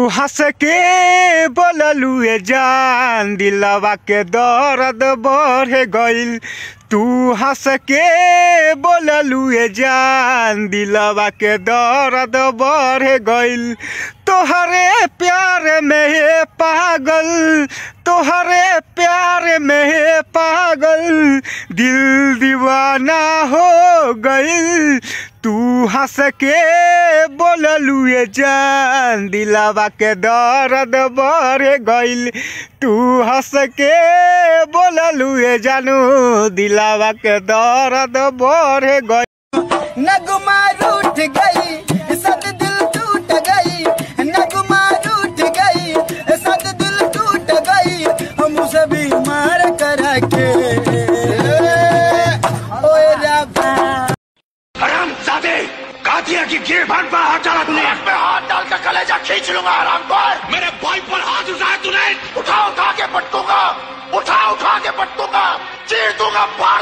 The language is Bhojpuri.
हंस के बोललू ए जान दिलवा के दर्द बढ़ गइल तू हंस के बोललू ए जान दिलवा के दर्द बढ़ गइल तोहरे प्यार में हे पागल तोहरे प्यार में हे पागल दिल दीवाना हो गइल तू हंस के बोललू ए जान दिलवा के दर्द बढ़ गइल तू हंस के बोललू ए जानू दिलवा के दर्द बढ़ गइल नगमा रूठ गई सद दिल टूट गई नगमा रूठ गई सद दिल टूट गई हम उसे बीमार करा के ओए रब्बा हराम जादे कातिया की गिरबान पर हाथ डाला तूने पे हाथ डाल कर कलेजा खींच लूंगा हराम पर मेरे भाई पर हाथ उठाया तूने उठा उठा के पटकूंगा उठा उठा के पटकूंगा चीर दूंगा